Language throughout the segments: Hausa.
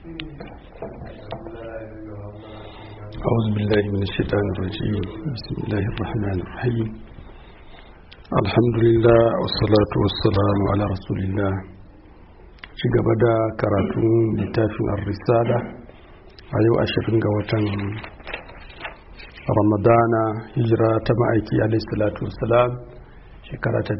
أعوذ بالله من الشيطان الرجيم بسم الله الرحمن الرحيم الحمد لله والصلاة والسلام على رسول الله gaba da karatun littafin ar-risala a yau ashirin ga watan ramadana hijira ta ma'aiki alaihi salatu wassalam shekara ta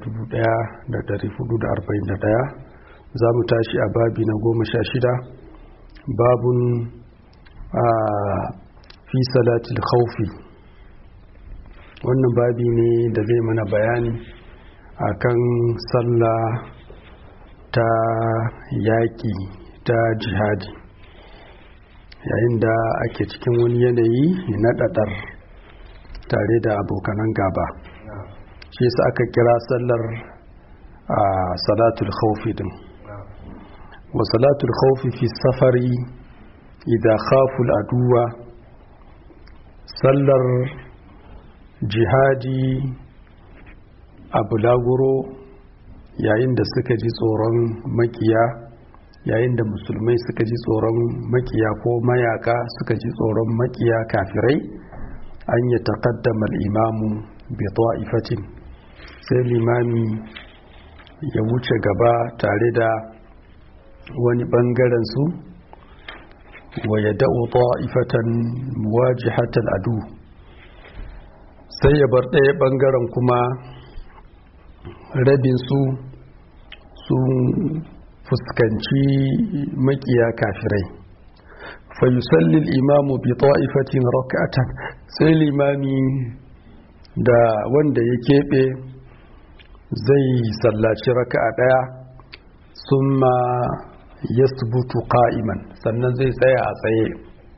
1441 za mu tashi a babi na goma sha shida babun a fi salatul khawfi wannan babi ne da zai mana bayani akan sallah ta yaƙi ta jihadi yayin da ake cikin wani yanayi na ɗaɗar tare da abokanan gaba shi yasa aka kira sallar a salatul khawfi din wa salatul khawfi fi safari idan khaful aduwa sallar jihadi a bulaguro yayin da suka ji tsoron makiya yayin da musulmai suka ji tsoron makiya ko mayaka suka ji tsoron makiya kafirai an yi taƙaddamar imamu bi ta'ifatin sai limami ya wuce gaba tare da wani ɓangaren su wa ya da'u ta'ifatan wajihatal adu sai ya bar ɗaya ɓangaren kuma rabin su sun fuskanci makiya kafirai fa yusalli al-imamu bi ta'ifatin rak'atan sai limami da wanda ya keɓe zai sallaci raka'a ɗaya summa yasbutu qa'iman sannan zai tsaya a tsaye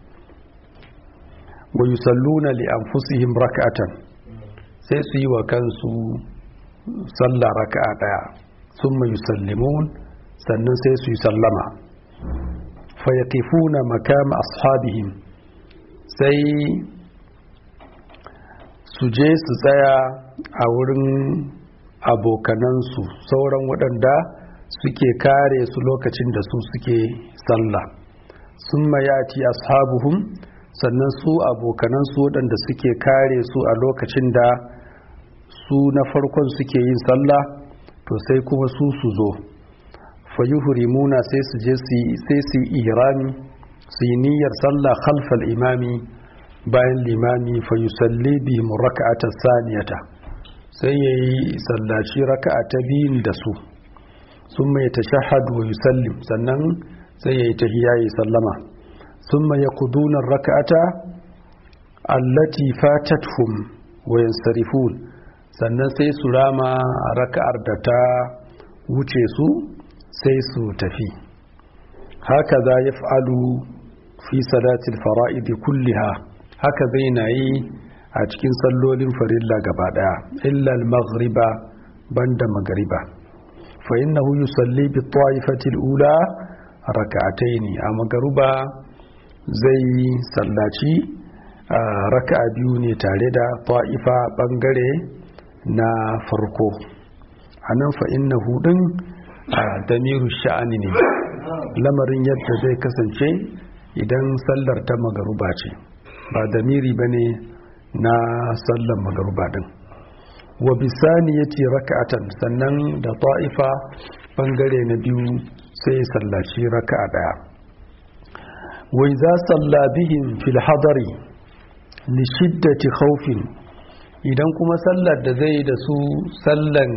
wa yusalluna li anfusihim rak'atan sai su yi wa kansu sallah raka'a daya summa yusallimun sannan sai su yi sallama fa yaqifuna makama ashabihim sai su je su tsaya a wurin abokanansu sauran waɗanda suke kare su lokacin da su suke sallah summa yati ashabuhum sannan su abokanansu waɗanda suke kare su a lokacin da su na farkon suke yin sallah to sai kuma su su zo fayuhurimuna sai su je sai su ihrami su yi niyyar sallah khalfal imami bayan limami fayusalli bihim raka'ata saniyata sai yayi sallaci raka'a ta biyun da su sun mai tashahhadu wa yusallim sannan sai yayi tahiyya yi sallama ثم يقضون الركعة التي فاتتهم وينصرفون sannan sai su rama raka'ar da ta wuce su sai su tafi haka za ya fa'alu fi salatil fara'idi kulliha haka zai na yi a cikin sallolin farilla gaba daya illal maghriba banda magariba fa innahu yusalli bi ta'ifatil ula raka'ataini a magaruba zai sallaci raka'a biyu ne tare da ta'ifa bangare na farko a nan fa'in na hudun a damiru sha'ani ne lamarin yadda zai kasance idan sallar ta magaruba ce ba damiri ba ne na sallar magaruba din wa bisani ya ce raka'atan sannan da ta'ifa bangare na biyu sai sallaci raka'a daya wai za salla bihin fil hadari li shiddati khawfin idan kuma sallar da zai da su sallan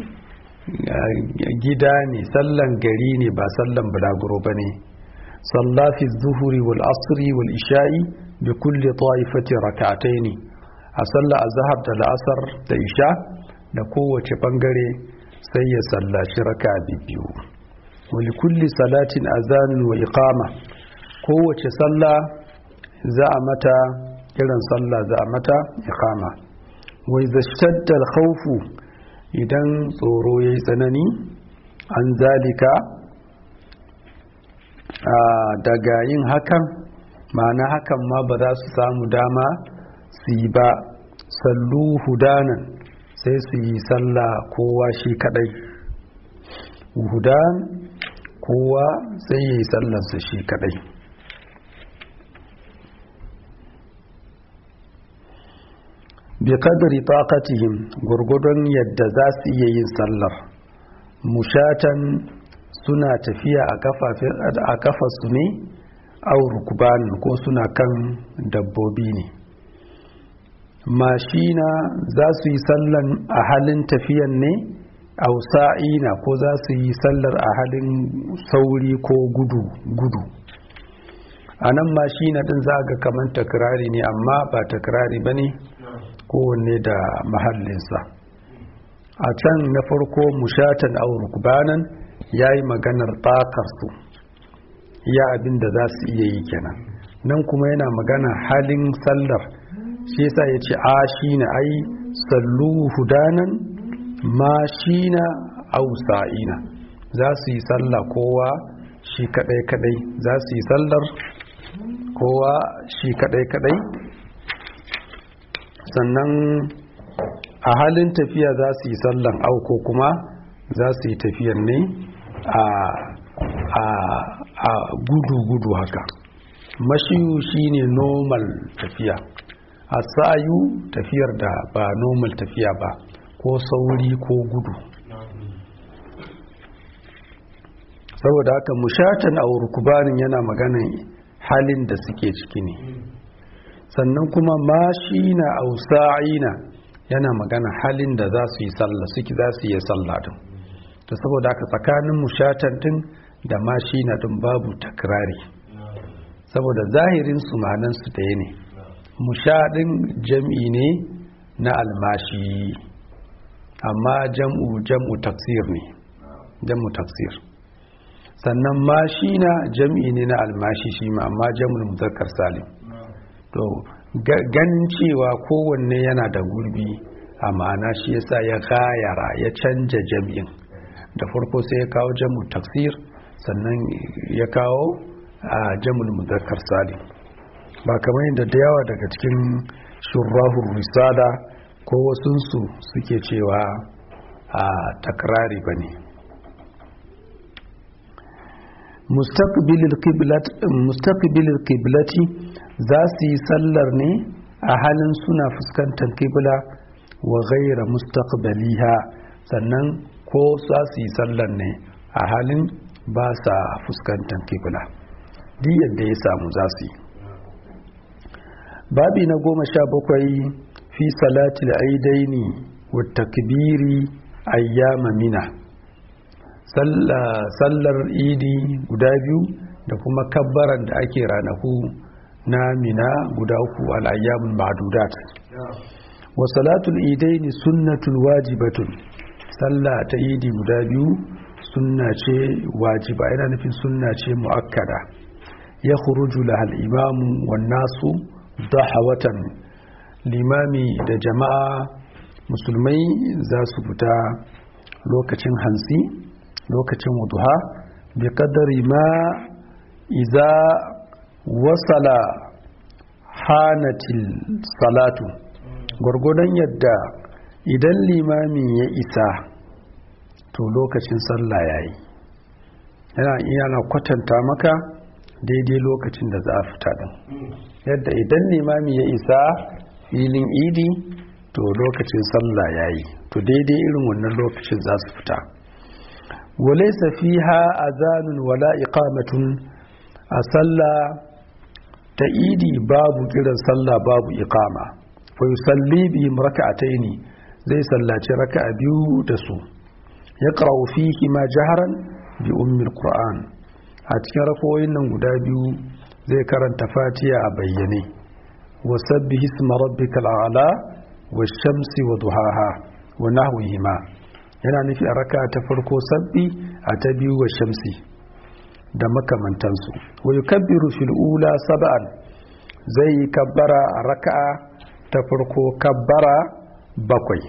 gida ne sallan gari ne ba sallan bulaguro ba ne sallafi zuhuri wal asri wal isha'i bi kulli ta'ifati rak'atai ne a sallar azhar da la'asar da isha da kowace bangare sai ya sallaci raka biyu wali kulli salatin azanun wa iqama kowace sallah za a mata kiran sallah za a mata iqama wai zashtadda khawfu idan tsoro yayi tsanani an zalika daga yin hakan ma'ana hakan ma ba za su samu dama su yi ba sallu hudanan sai su yi sallah kowa shi kadai hudan kowa sai yi sallarsa shi kadai bi qadri taqatihim gurgudun yadda za su iya yin sallar mushatan suna tafiya a kafafin a kafasu ne aw rukban ko suna kan dabbobi ne mashina za su yi sallan a halin tafiyan ne aw sa'ina ko za su yi sallar a halin sauri ko gudu gudu a nan mashina din za ga kamar takrari ne amma ba takrari ba ne kowanne da mahallinsa a can na farko mushatan aw rukbanan ya yi maganar takarsu iya abin da za su iya yi kenan nan kuma yana magana halin sallar shi yasa ya ce a shi na ai sallu hudanan ma shi na ausa'ina za su yi sallah kowa shi kadai kadai za su yi sallar kowa shi kadai kadai sannan a halin tafiya za su yi sallan auko kuma za su yi tafiyan ne a gudu-gudu haka mashiyu shine normal tafiya a sa'ayu tafiyar da ba normal tafiya ba ko sauri ko gudu saboda haka mushatan a rukubanin yana maganan halin da suke ciki ne sannan kuma mashina a sa'ina yana magana halin da za su yi sallah suke za su yi sallah din to saboda haka tsakanin mushatan din da mashina din babu takrari saboda zahirin su manan su ɗaya ne mushadin jam'i ne na almashi amma jam'u jam'u taksir ne jam'u taksir sannan mashina jam'i ne na almashi shi ma amma jam'ul muzakkar salim to ganin cewa kowanne yana da gurbi a ma'ana shi yasa ya kayara ya canja jam'in da farko sai ya kawo jam'u taksir sannan ya kawo a jam'ul muzakkar salim ba kamar yadda da yawa daga cikin shurrahun risala ko wasunsu suke cewa a takrari ba ne mustaqbilil qiblati za su yi sallar ne a halin suna fuskantar kibla wa gaira mustaqbaliha sannan ko za su yi sallar ne a halin ba sa fuskantar kibla duk yadda ya samu za su yi babi na goma sha bakwai fi salatil aidaini wa takbiri ayyama mina sallar idi guda biyu da kuma kabbaran da ake ranaku na mina guda uku al'ayyamun ma'adudat wa salatul idaini sunnatul wajibatun sallah ta idi guda biyu sunna ce wajiba yana nufin sunna ce mu'akkada ya khuruju lahal imamu wan nasu dahawatan limami da jama'a musulmai za su fita lokacin hansi lokacin wuduha bi kadari ma iza wasala hanatil salatu gwargwadon yadda idan limamin ya isa to lokacin sallah yayi yana yana kwatanta maka daidai lokacin da za a fita din yadda idan limami ya isa filin idi to lokacin sallah yayi to daidai irin wannan lokacin za su fita walaysa fiha azanun wala iqamatun a sallah ta idi babu kiran sallah babu iqama fa yusalli bi raka'ataini zai sallaci raka'a biyu da su yaqra'u fihi ma jaharan bi ummi alquran a cikin rakoyin nan guda biyu zai karanta fatiha a bayyane wa sabbihi isma rabbikal a'la wa shamsi wa duhaha wa nahwihima yana nufi a raka ta farko sabbi a ta biyu wa shamsi da makamantansu wa yukabbiru fil ula sab'an zai yi kabbara a raka'a ta farko kabbara bakwai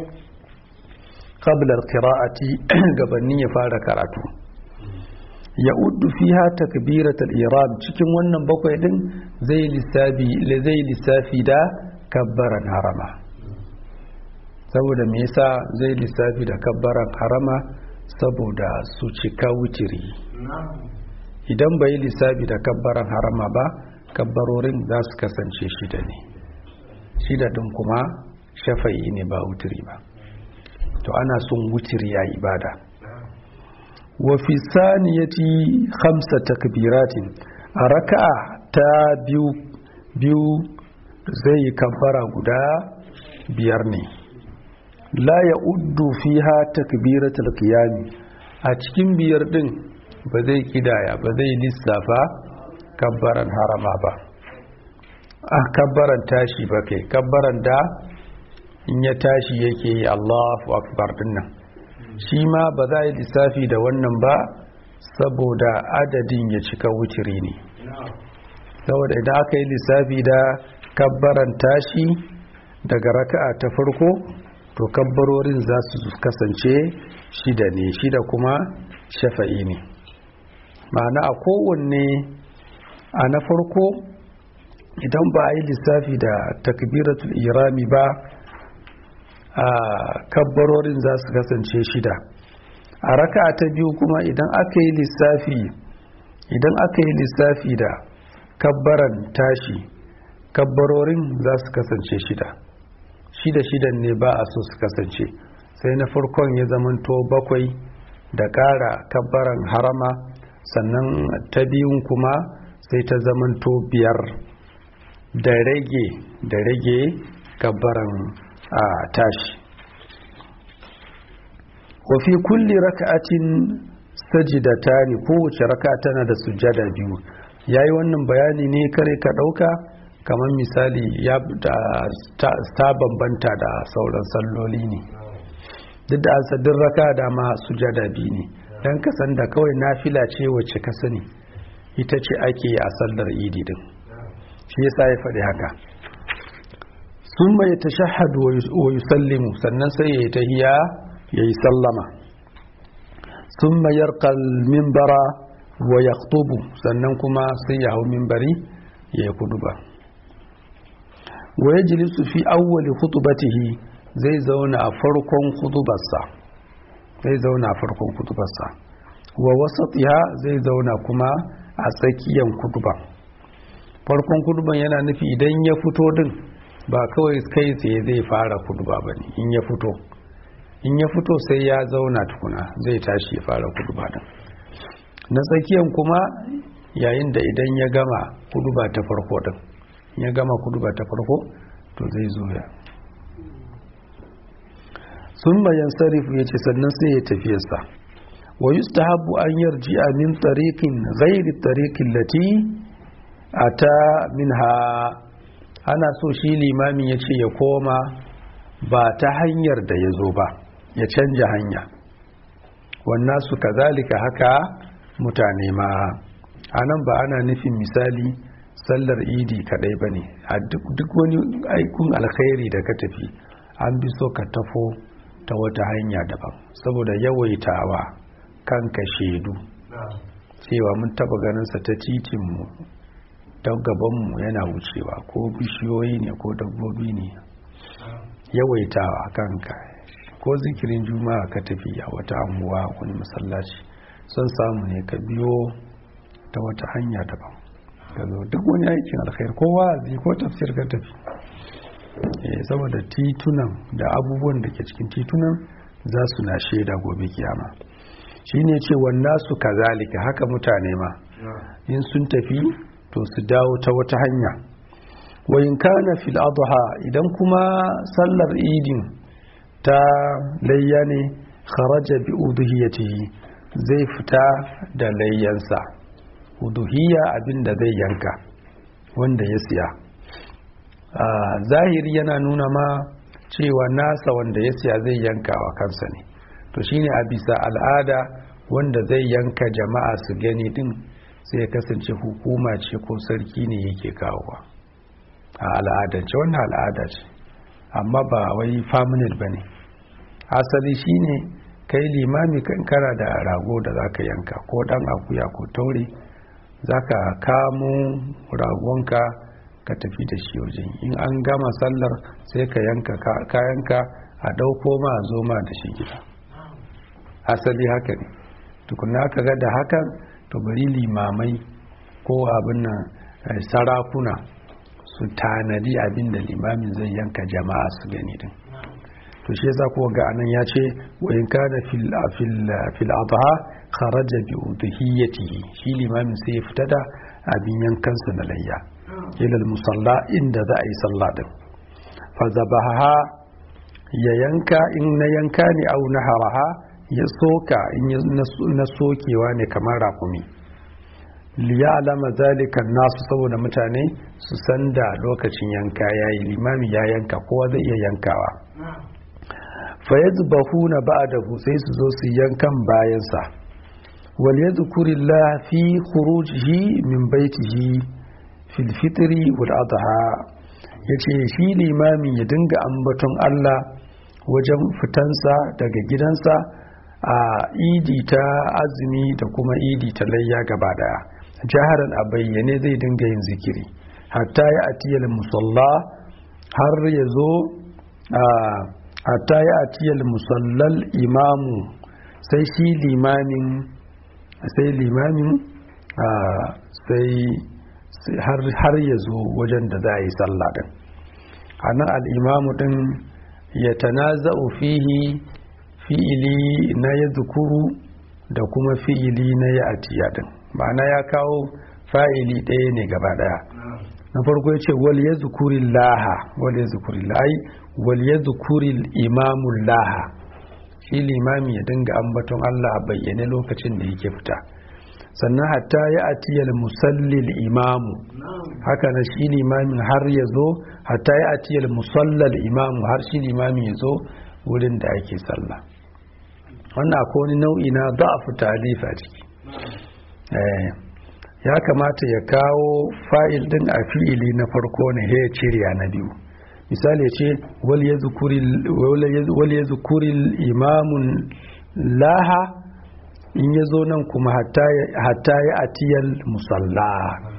qabla al-qira'ati gabanin ya fara karatu ya uddu fiha takbiratul ihram cikin wannan bakwai din zai lissafi zai lissafi da kabbaran harama saboda me yasa zai lissafi da kabbaran harama saboda su cika wutiri idan bai lissafi da kabbaran harama ba kabbarorin za su kasance shida ne shida din kuma shafa'i ne ba wutiri ba to ana son wutiri a ibada wa fi saniyati khamsa takbiratin a raka'a ta biyu biyu zai yi kabbara guda biyar ne la ya uddu fiha takbiratul qiyami a cikin biyar din ba zai kidaya ba zai lissafa kabbaran harama ba a kabbaran tashi ba kai kabbaran da in ya tashi yake yi Allahu akbar dinnan shi ma ba za yi lissafi da wannan ba saboda adadin ya cika wutiri ne saboda idan aka yi lissafi da kabbaran tashi daga raka'a ta farko to kabbarorin za su kasance shida ne shida kuma shafa'i ne ma'ana a kowanne a na farko idan ba a yi lissafi da takbiratul irami ba a kabbarorin za su kasance shida a raka'a ta biyu kuma idan aka yi lissafi idan aka yi lissafi da kabbaran tashi kabbarorin za su kasance shida shida shidan ne ba a so su kasance sai na farkon ya zamanto bakwai da ƙara kabbaran harama sannan ta biyun kuma sai ta zamanto biyar da rage da rage kabbaran a tashi wafi kulli raka'atin sajidatani kowace raka tana da sujada biyu yayi wannan bayani ne kare ka ɗauka kamar misali ya ta bambanta da sauran salloli ne duk da asadin raka da ma sujada biyu ne don kasan da kawai nafila ce wacce ka sani ita ce ake yi a sallar idi din shi yasa ya faɗi haka sun mai ta shahadu wa yusallimu sannan sai ya yi tahiya ya yi sallama sun mayar mimbara wa ya sannan kuma sai ya hau mimbari ya yi kudu ba wa ya jilisu fi awwali khutubatihi zai zauna a farkon khutubarsa zai zauna a farkon khutubarsa wa wasatiha zai zauna kuma a tsakiyan kutuban farkon kutuban yana nufi idan ya fito din ba kawai kai tsaye zai fara kutuba ba ne in ya fito in ya fito sai ya zauna tukuna zai tashi ya fara kutuba din na tsakiyan kuma yayin da idan ya gama kutuba ta farko din ya gama kutuba ta farko to zai zo ya sun bayan sarifu ya ce sannan sai ya tafiyarsa wa yustahabu an yarji min tariqin ghairi tariqin lati ata minha ana so shi limamin ya ce ya koma ba ta hanyar da ya zo ba ya canja hanya wannan su kazalika haka mutane ma a nan ba ana nufin misali sallar idi kadai ba ne a duk wani aikun alkhairi da ka tafi an bi so ka tafo ta wata hanya daban saboda yawaitawa kanka shaidu cewa mun taba ganinsa ta titinmu ta gabanmu yana wucewa ko bishiyoyi ne ko dabbobi ne yawaitawa kanka ko zikirin juma'a ka tafi a wata anguwa wani masallaci son samu ne ka biyo ta wata hanya daban ka zo duk wani aikin alkhair ko wa'azi ko tafsir ka tafi saboda titunan da abubuwan da ke cikin titunan za su na shaida gobe kiyama shi ne ce wannan su kazalika haka mutane ma in sun tafi to su dawo ta wata hanya wa in kana fil adha idan kuma sallar idin ta layya ne kharaja bi udhiyatihi zai fita da layyansa uduhiya abinda zai yanka wanda ya siya zahiri yana nuna ma cewa nasa wanda ya siya zai yanka wa kansa ne to shine a bisa al'ada wanda zai yanka jama'a su gani din sai ya kasance hukuma ce ko sarki ne yake kawowa a al'adance wannan al'ada ce amma ba wai faminal ba ne asali shine kai limami kankara da rago da zaka yanka ko dan akuya ko taure zaka kamo ragonka ka tafi da shi wajen in an gama sallar sai ka yanka kayanka a ɗauko ma a zo ma da shi gida asali haka ne tukuna ka ga da hakan to bari limamai ko abin nan sarakuna su tanadi abin da limamin zai yanka jama'a su gani din to shi yasa ko ga anan ya ce wa in kana fil fil fil adha kharaja bi udhiyatihi shi limamin sai ya fita da abin yankansa na layya ila musalla inda za a yi sallah din fa zabaha ya yanka in na yanka ne au na haraha ya soka in na sokewa ne kamar rakumi liya alama zalika nasu saboda mutane su san da lokacin yanka yayi limami ya yanka kowa zai iya yankawa fa yadhbahuna ba'dahu sai su zo su yankan bayansa wal yadhkurillah fi khurujihi min baitihi fil fitri wal adha yace shi limamin ya dinga ambaton Allah wajen fitansa daga gidansa a idi ta azumi da kuma idi ta layya gaba daya jaharan a bayyane zai dinga yin zikiri hatta ya atiyal musalla har ya zo hatta ya atiyal musallal imamu sai shi limamin sai limamin sai har ya zo wajen da za a yi sallah din a nan al'imamu din ya tanaza'u fihi fi'ili na ya zukuru da kuma fi'ili na ya atiya din ma'ana ya kawo fa'ili ɗaya ne gaba ɗaya na farko ya ce wal ya zukuri laha wal ya zukuri lai wal ya zukuri imamun laha shi limami ya dinga ambaton Allah a bayyane lokacin da yake fita sannan hatta ya atiyal musallil imamu haka na shi limamin har ya zo hatta ya atiyal musallal imamu har shi limamin ya zo wurin da ake sallah wannan akwai wani nau'i na da'afu talifa ciki ya kamata ya kawo fa'il din a fi'ili na farko ne ya ciriya na biyu misali ya ce wal ya zukuri imamun laha in ya zo nan kuma hatta ya atiyal musalla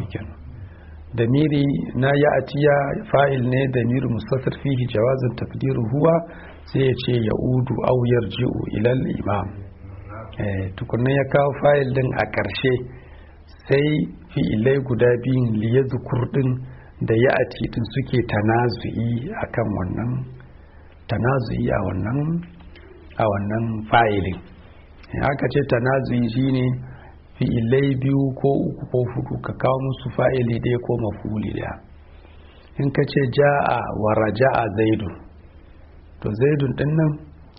da miri na ya atiya fa'il ne da miri musafir fihi jawazin takdiru huwa sai ya ce ya udu au yarji'u ilal imam tukunan ya kawo fayil din a ƙarshe sai fi'ilai guda biyun liya zukur din da ya ati din suke tanazu'i akan wannan tanazu'i a wannan a wannan fayilin aka ce tanazu'i shine fi'ilai biyu ko uku ko hudu ka kawo musu fa'ili ɗaya ko mafuli ɗaya in ka ce ja'a wa raja'a zaidun to zaidun din nan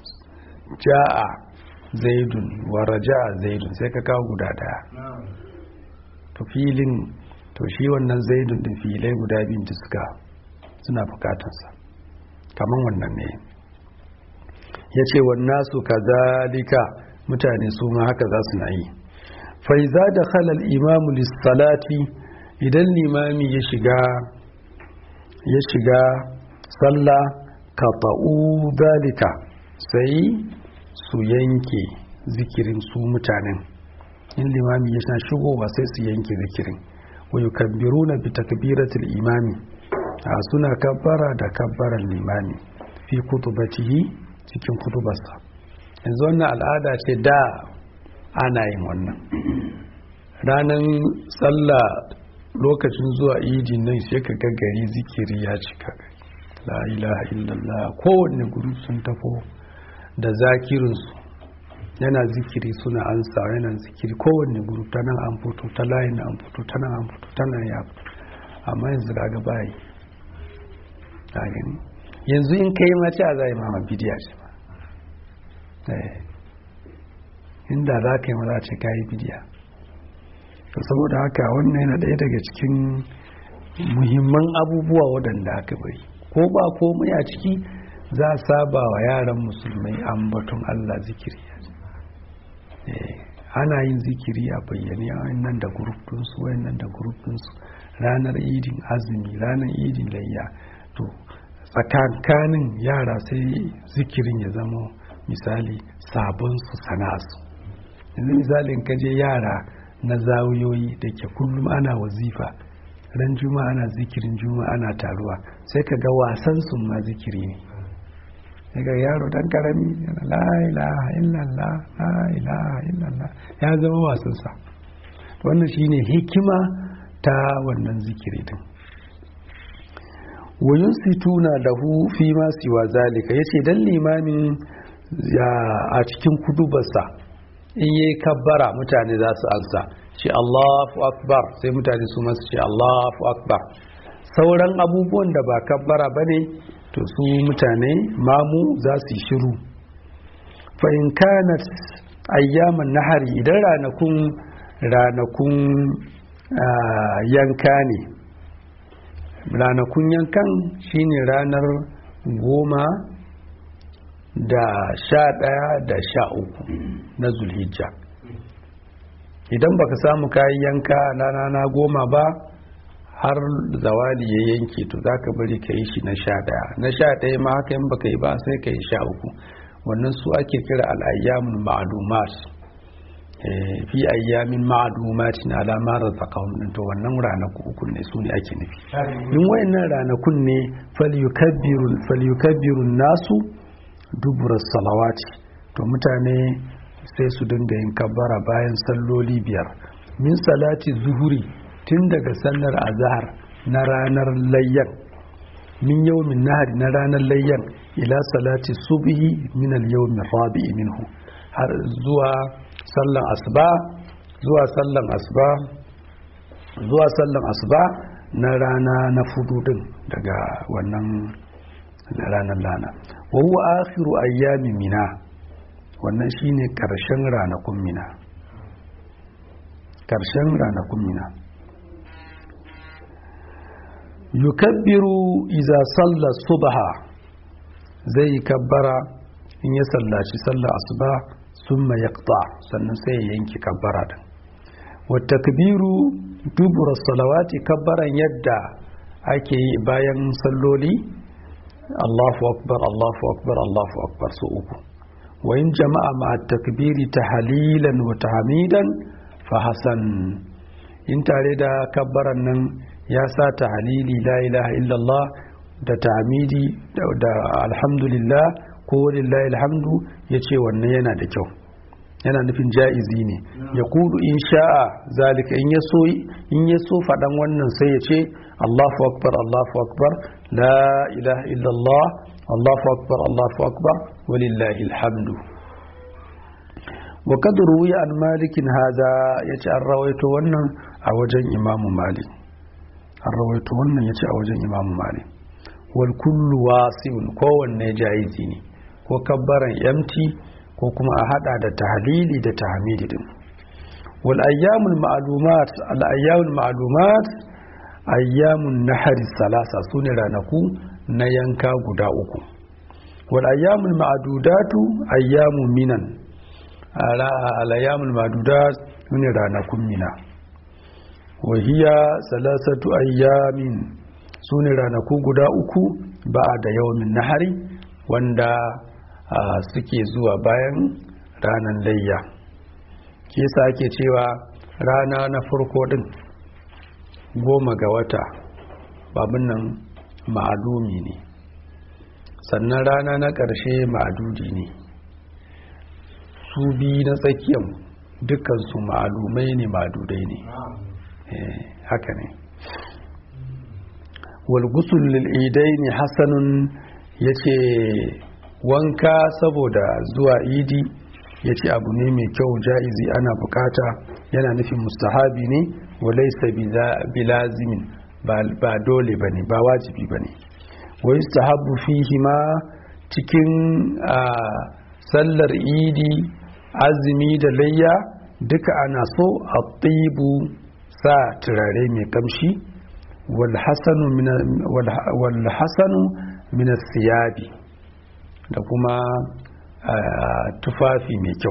ja'a zaidun wa raja'a zaidun sai ka kawo guda daya to filin to shi wannan zaidun din filai guda biyun da suka suna bukatarsa kaman wannan ne ya ce wannan su kazalika mutane su ma haka za su na yi faiza da halal imamu lissalati idan limami ya shiga ya shiga sallah kafa'u zalika sai su yanke zikirin su mutanen in limami ya shigowa sai su yanke zikirin wa yukabbiruna bi takbiratul imami a suna kabbara da kabbaran limami fi kutubatihi cikin kutubarsa yanzu wannan al'ada ce da ana yin wannan ranar sallah lokacin zuwa idin nan sai ka gari zikiri ya cika la ilaha illallah kowanne guru sun tafo da zakirinsu yana zikiri suna ansa yana zikiri kowanne guru ta nan an fito ta layin an fito ta nan an fito ta nan ya fito amma yanzu kaga bayi yanzu in kai mace a zai mama bidiya ce ba inda za ka yi maza ce ka yi bidiya saboda haka wannan yana ɗaya daga cikin muhimman abubuwa waɗanda aka bari ko ba komai a ciki za a saba wa yaran musulmai ambaton Allah zikiri ana yin zikiri a bayyane wayannan da gurufin wayannan da gurufin ranar idin azumi ranar idin layya to tsakankanin yara sai zikirin ya zama misali sabon su sana'arsu yanzu misalin kaje yara na zawiyoyi da ke kullum ana wazifa ran juma ana zikirin juma ana taruwa sai ka ga wasan sun ma zikiri ne daga yaro dan karami la ilaha illallah la ilaha illallah ya zama wasansa wannan shine hikima ta wannan zikiri din wayun situna lahu fi ma siwa zalika yace dan limamin a cikin kudubarsa in yi kabbara mutane za su ansa ce Allahu akbar sai mutane su masu ce Allahu akbar sauran abubuwan da ba kabbara bane to su mutane mamu za su yi shiru fa in kanat ayyaman nahari idan ranakun ranakun yanka ne ranakun yankan shine ranar goma da sha ɗaya da sha uku na zulhijja idan baka samu kayan yanka na rana goma ba har zawali ya yanke to za ka bari ka yi shi na sha ɗaya na sha ɗaya ma haka yin baka yi ba sai ka yi sha uku wannan su ake kira al'ayyamun ma'alumat fi ayyamin ma'alumatin alama razaqahum din to wannan ranaku uku ne su ne ake nufi in wayannan ranakun ne falyukabbirun falyukabbirun nasu dubura salawati to mutane sai su dinga yin kabbara bayan salloli biyar min salati zuhuri tun daga sallar azhar na ranar layyan min yawmin nahari na ranar layyan ila salati subhi min al-yawmi rabi'i minhu har zuwa sallan asuba zuwa sallan asuba zuwa sallan asuba na rana na fudu din daga wannan ranar lana wa huwa akhiru ayyami mina wannan shine karshen ranakun mina karshen ranakun mina yukabbiru iza salla subha zai kabbara in ya sallaci sallar asuba summa yaqta sannan sai ya yanki kabbara din wa takbiru dubura salawati kabbaran yadda ake yi bayan salloli Allahu akbar Allahu akbar Allahu akbar su uku wa in jama'a ma takbiri tahlilan wa tahmidan fa hasan in tare da kabbaran nan ya sa tahlili la ilaha illallah da tahmidi da alhamdulillah ko lillahi alhamdu yace wannan yana da kyau yana nufin ja'izi ne ya kudu in sha'a zalika in ya so in ya so faɗan wannan sai ya ce Allahu akbar Allahu akbar la ilaha illallah Allahu akbar Allahu akbar walillahi alhamdu wa kad ruwiya an malikin hada yace an rawaito wannan a wajen Imam Malik an rawaito wannan yace a wajen Imam Malik wal kullu wasi'un kowanne ja'izi ne ko kabbaran yamti ko kuma a hada da tahlili da tahmidi din wal ayyamul ma'lumat al ayyamul ma'lumat ayyamun nahari salasa sune ranaku na yanka guda uku wal ayyamul ma'dudatu ayyamu minan al ayyamul ma'dudat sune ranakun mina wa hiya salasatu ayyamin sune ranaku guda uku ba da yawmin nahari wanda Uh, suke zuwa bayan ranar layya ke sa ake cewa rana na farko din goma ga wata babin nan ma'adumi ne sannan rana na ƙarshe ma'adudi ne su biyu na tsakiyan dukansu ma'alumai ne ma'adudai ne eh, haka ne walgusul lil'idai ne hasanun ya ce wanka saboda zuwa idi ya ce abu ne mai kyau ja'izi ana bukata yana nufin mustahabi ne walaisa bilazimin ba dole ba ne ba wajibi ba ne wa yustahabu fihi ma cikin sallar idi azumi da layya duka ana so a tsibu sa turare mai kamshi walhassanu min siyabi da kuma tufafi mai kyau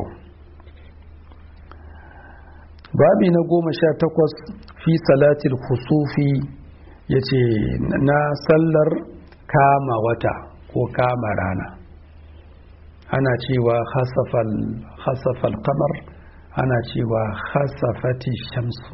babi na goma sha takwas fi salatil kusufi ya ce na sallar kama wata ko kama rana ana cewa hasafal kamar ana cewa hasafati shamsu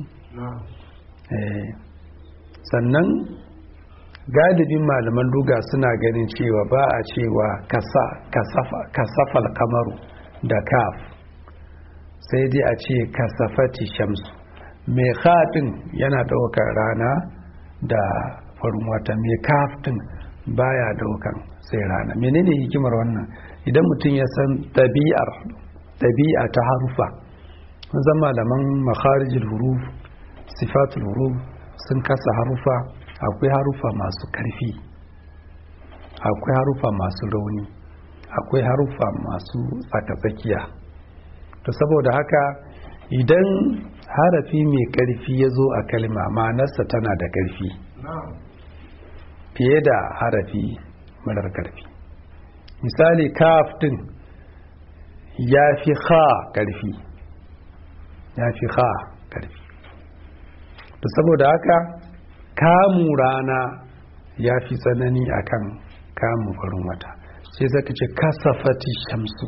sannan galibin malaman duga suna ganin cewa ba a cewa kasafal kamaru da kaf sai dai a ce kasafati shamsu mai haɗin yana ɗaukar rana da farin wata mai kaftin baya daukan sai rana menene hikimar wannan idan mutum ya san ɗabi'ar ɗabi'a ta harufa zan malaman makharijul huruf sifatul huruf sun kasa harufa akwai harufa masu karfi akwai harufa masu rauni akwai harufa masu tsakatsakiya to saboda haka idan harafi mai karfi ya zo a kalma ma'anarsa tana da karfi fiye da harafi marar karfi misali kaf din ya fi kha karfi ya fi kha karfi to saboda haka kamu rana ya fi tsanani akan kamu farin wata sai zaka ce kasafati shamsu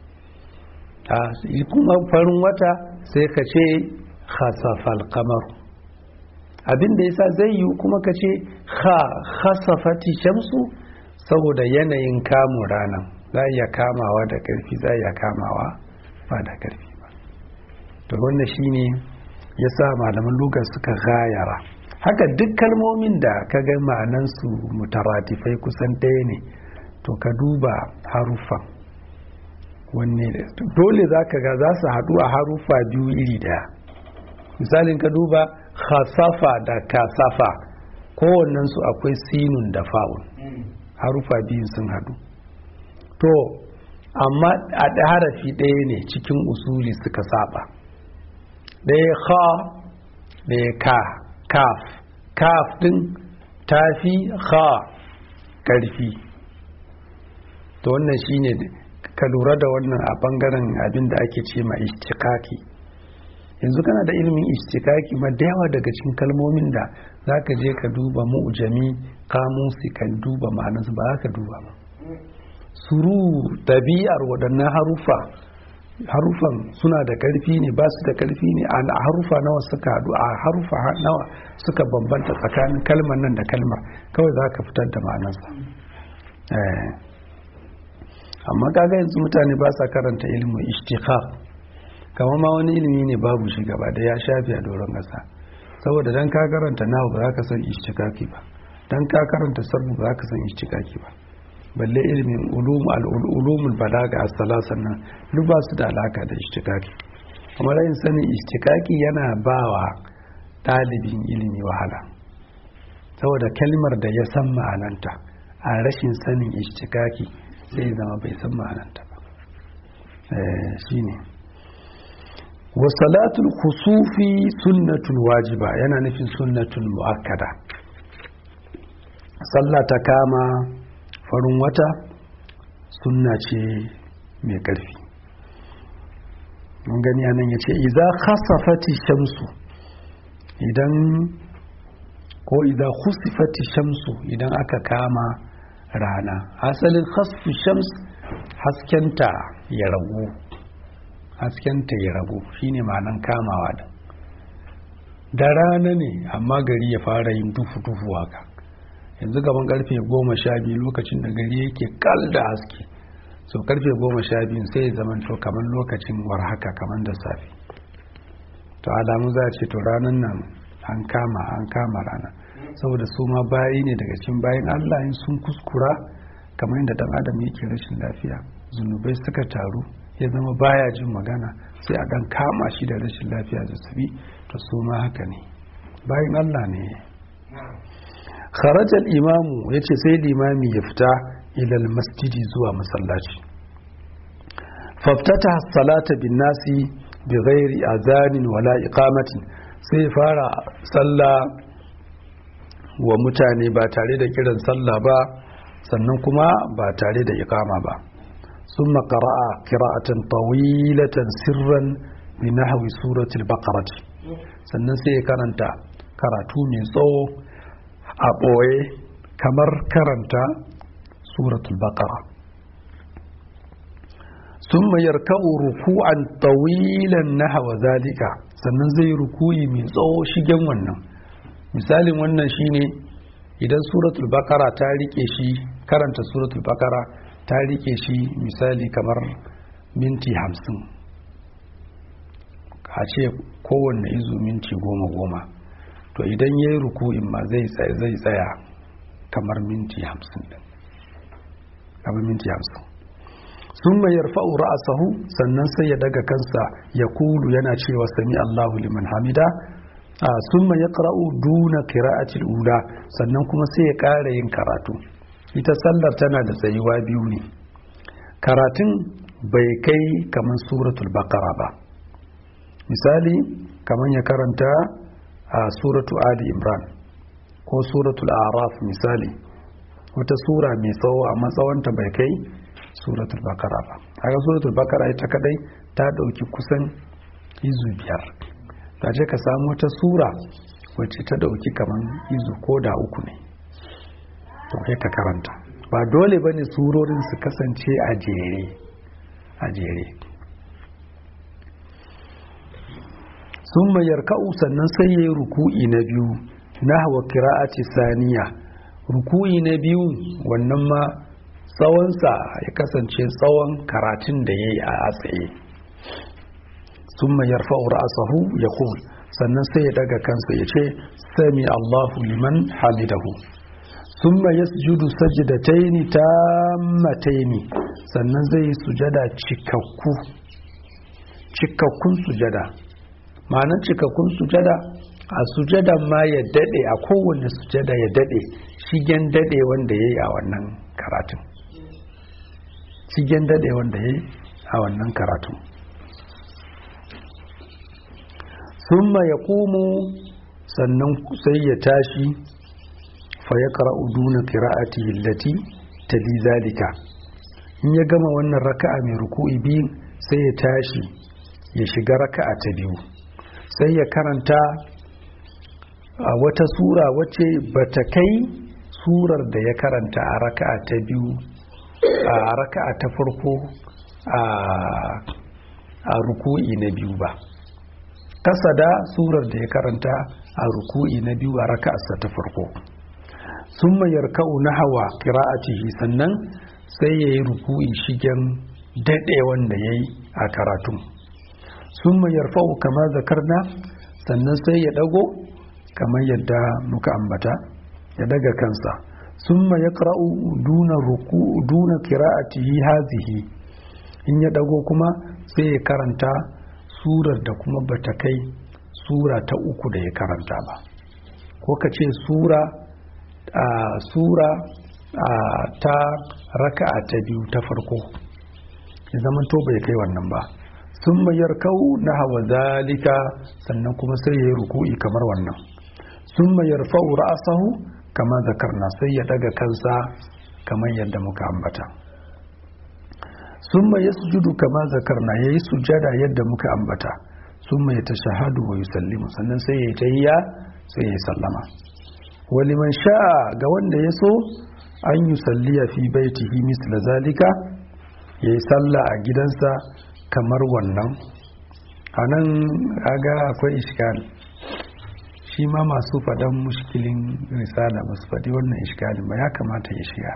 kuma farin wata sai ka ce khasafal kamar abinda yasa zai yi kuma ka ce khasafati shamsu saboda yanayin kamun ranar za iya kamawa da ƙarfi za iya kamawa ba da ƙarfi ba to wannan shine ya sa malaman lugar suka gayara haka duk kalmomin da ka ga ma'anansu mutaratifai kusan ɗaya ne to ka duba haruffan wanne dole za ka ga za su haɗu a haruffa biyu iri ɗaya misalin ka duba khasafa da kasafa kowannensu akwai sinun da fa'un harufa biyun sun haɗu to amma a harafi ɗaya ne cikin usuli suka saba ɗaya kha ɗaya ka kaf kaf ɗin tafi kha ƙarfi to wannan shine ka lura da wannan a ɓangaren abin da ake ce ma ishtikaki yanzu kana da ilimin ishtikaki ma da yawa daga cikin kalmomin da za ka je ka duba mu'jami kamusi kan duba ma'anarsu ba za ka duba ba suru ɗabi'ar waɗannan harufa harufan suna da ƙarfi ne ba su da ƙarfi ne a harufa nawa suka haɗu a harufa nawa suka bambanta tsakanin kalmar nan da kalmar kawai za ka fitar da ma'anarsa amma kaga yanzu mutane ba sa karanta ilimin ishtiqaq kamar ma wani ilimi ne babu shi gaba da ya shafi a doron ƙasa saboda dan ka karanta nawa ba za ka san ishtiqaqi ba dan ka karanta sarfu ba za ka san ishtiqaqi ba balle ilimin ulum al-ulumul balaga as-salasan nan duk ba su da alaka da ishtiqaqi kuma rayin sanin ishtiqaqi yana bawa ɗalibin ilimi wahala saboda kalmar da ya san ma'ananta a rashin sanin ishtiqaqi sai zama bai san ma'ananta ba shine wa salatul khusufi sunnatul wajiba yana nufin sunnatul muakkada sallah ta kama farin wata sunna ce mai ƙarfi mun gani anan yace idza khasafati shamsu idan ko idza khusifati shamsu idan aka kama rana asalin khasfu shams haskenta ya ragu haskenta ya ragu shine ma'anan kamawa da da rana ne amma gari ya fara yin dufu-dufu haka yanzu gaban karfe goma sha biyu lokacin da gari yake kal da haske so karfe goma sha biyu sai ya zama to kamar lokacin war haka kamar da safe to alamu za a ce to ranar nan an kama an kama rana saboda su ma bayi ne daga cikin bayan allah in sun kuskura kamar yadda dan adam yake rashin lafiya zunubai suka taru ya zama baya jin magana sai a dan kama shi da rashin lafiya zazzabi to su ma haka ne bayan allah ne kharajar imamu ya ce sai limami ya fita ilal masjidi zuwa masallaci faftata salata bin nasi bi ghairi azanin wala iqamatin sai fara sallah wa mutane ba tare da kiran sallah ba sannan kuma ba tare da iqama ba ثم قرأ قراءة طويلة سرا بنحو سورة البقرة sannan sai ya karanta karatu mai tsawo a ɓoye kamar karanta suratul baqara sun mayar ka'u ruku'an tawilan na hawa zalika sannan zai rukuyi mai tsawo shigen wannan misalin wannan shine idan suratul baqara ta rike shi karanta suratul baqara ta rike shi misali kamar minti hamsin a ce kowanne izu minti goma goma to idan ya yi ruku'in ma zai tsaya kamar minti hamsin ɗin kamar minti hamsin sun mai yarfa'u ra'asahu sannan sai ya daga kansa ya kulu yana cewa sami Allahu liman hamida sun mai ya ƙara'u duna kira'atil ula sannan kuma sai ya ƙara yin karatu ita sallar tana da tsayuwa biyu ne karatun bai kai kamar suratul baqara ba misali kamar ya karanta a suratu ali imran ko suratul araf misali wata sura mai tsawo amma tsawonta bai kai suratul bakara ba haka suratul bakara ita kadai ta dauki kusan izu biyar ta ce ka samu wata sura wacce ta dauki kaman izu ko da uku ne to kai ka karanta ba dole bane surorin su kasance a jere a jere sun mayar ka'u sannan sai ya yi ruku'i na biyu na hawa kira'ati saniya ruku'i na biyu wannan ma tsawonsa ya kasance tsawon karatun da ya yi a tsaye sun mayar fa'ur asahu ya sannan sai ya daga kansa ya ce sami allahu liman hamidahu sun ya sujudu sajidataini tammataini sannan zai yi sujada cikakku cikakkun sujada ma'anar cikakkun sujada a sujada ma ya dade a kowane sujada ya dade shigen dade wanda ya yi a wannan karatun shigen dade wanda ya yi a wannan karatun sun ya komo sannan sai ya tashi fa ya ƙara'u duna ƙira'ati hillati tali zalika in ya gama wannan raka'a mai ruku'i biyun sai ya tashi ya shiga raka'a ta biyu sai ya karanta a wata sura wacce bata kai surar da ya karanta a raka'a ta biyu a raka'a ta farko a ruku'i na biyu ba kasa da surar da ya karanta a ruku'i na biyu a raka'arsa ta farko sun mayar ka'u na hawa kira'atihi sannan sai ya yi ruku'i shigen daɗe wanda ya yi a karatun sun mayar fa'u kama zakarna sannan sai ya ɗago kamar yadda muka ambata ya daga kansa sun ya ƙra'u duna ruku duna kira'atihi hazihi in ya ɗago kuma sai ya karanta surar da kuma bata kai sura ta uku da ya karanta ba ko ka ce sura a sura a ta raka'a ta biyu ta farko ya zama to bai kai wannan ba sun mayar kau na hawa zalika sannan kuma sai ya yi ruku'i kamar wannan sun mayar fa'u ra'asahu kama zakarna sai ya daga kansa kamar yadda muka ambata sun ya sujudu kama zakarna ya yi sujada yadda muka ambata sun mai ta shahadu wa yusallimu sannan sai ya yi tahiyya sai ya yi sallama waliman sha'a ga wanda ya so an yi salliya fi baitihi misla zalika ya yi sallah a gidansa kamar wannan a nan aga akwai iskali shi ma masu faɗan mushkilin risala ba su faɗi wannan iskalin ba ya kamata ya shiga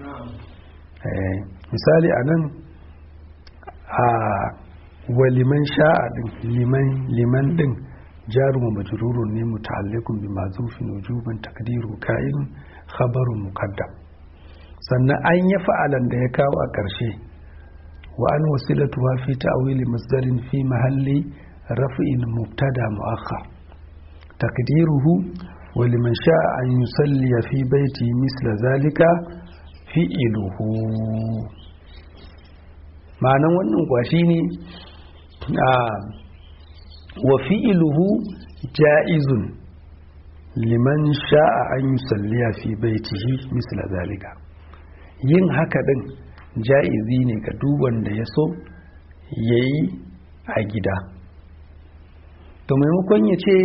misali a nan a waliman sha'a din liman din jarumu majrurun ne muta'alliqun bi mazufin wujuban takdiru ka'in khabarun muqaddam sannan an yi fa'alan da ya kawo a ƙarshe wa an wasilatuwa fi ta'wili masdarin fi mahalli raf'in mubtada mu'akhkhar takdiruhu wa liman sha'a an yusalli fi baiti misla zalika fi'iluhu ma'anan wannan kwashi ne wa fi'iluhu ja'izun liman sha'a an yusalliya fi baitihi misla zalika yin haka din ja'izi ne ga duk wanda ya so ya yi a gida to maimakon ya ce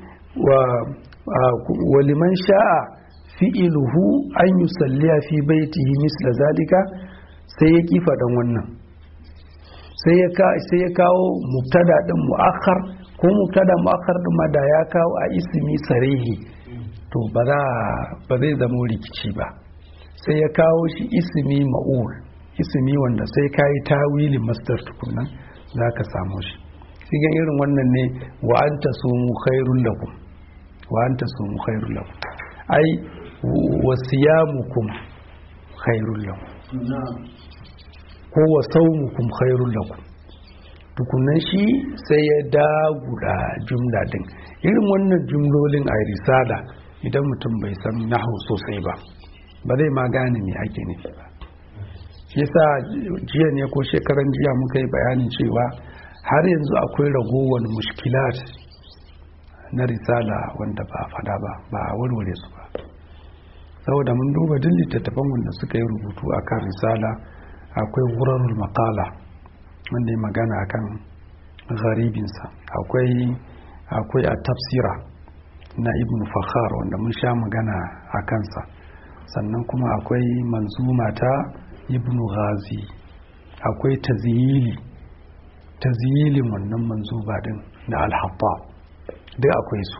wa liman sha'a fi'iluhu an yi salliya fi baitihi misla zalika sai ya kifa dan wannan sai ya kawo mubtada din mu'akhar ko mubtada mu'akhar din ma da ya kawo a ismi sarihi to ba zai zama rikici ba sai ya kawo shi ismi ma'ul ismi wanda sai ka yi tawilin masdar tukunan za ka samu shi sigan irin wannan ne wa an ta sumu khairun lakum wa anta sumu khairul lakum ai wa siyamukum khairul lakum ko wa saumukum khairul lakum tukunan shi sai ya daguda jumla din irin wannan jumlolin a risala idan mutum bai san nahu sosai ba ba zai ma gane me ake nufi ba shi yasa jiya ne ko shekaran jiya muka yi bayanin cewa har yanzu akwai ragowar mushkilat na risala wanda ba a fada ba ba a warware su ba saboda mun duba duk littattafan wanda suka yi rubutu akan risala akwai wurarul makala wanda ya magana akan garibinsa akwai akwai a tafsira na ibn fakhar wanda mun sha magana a kansa sannan kuma akwai manzuma ta ibn ghazi akwai taziyili taziyilin wannan manzuba din na alhabba duk akwai su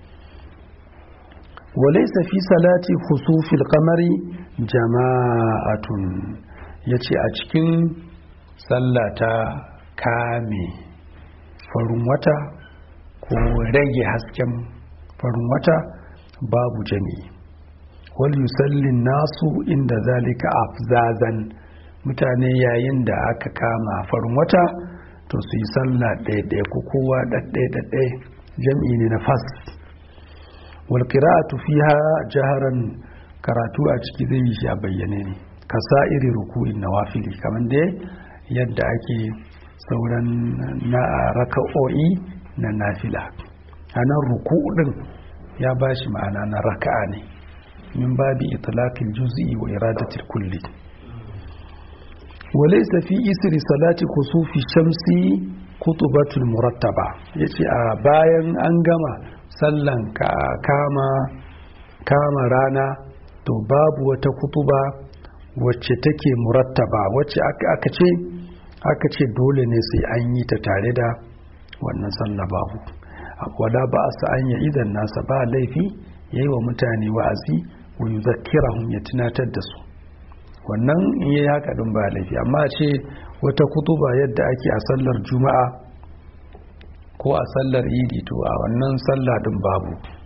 walaisa fi salati khusufil qamari jama'atun yace a cikin sallata kame farin wata ko rage hasken farin wata babu jami'i wal yusallin nasu inda zalika afzazan mutane yayin da aka kama farin wata to su yi sallah ɗaya ko kowa ɗaɗɗaya jam'i ne na fas wal qira'atu fiha jaharan karatu a ciki zai yi shi a bayyane ne ka iri ruku'in nawafili kamar dai yadda ake sauran na raka'o'i na nafila a nan ruku'u din ya ba shi ma'ana na raka'a ne min babi itlaqil juz'i wa iradatil kulli walaysa fi isri salati kusufi shamsi kutubatul murattaba yace a bayan an gama sallan kama kama rana to babu wata kutuba wacce take murattaba wacce aka ce aka ce dole ne sai an yi ta tare da wannan sallah babu wala ba a sa anya idan nasa ba laifi yayi wa mutane wa'azi wa yuzakkirahum ya tunatar da su wannan in yayi haka din ba laifi amma ce wata kutuba yadda ake a sallar juma'a ko a sallar idi to a wannan sallah din babu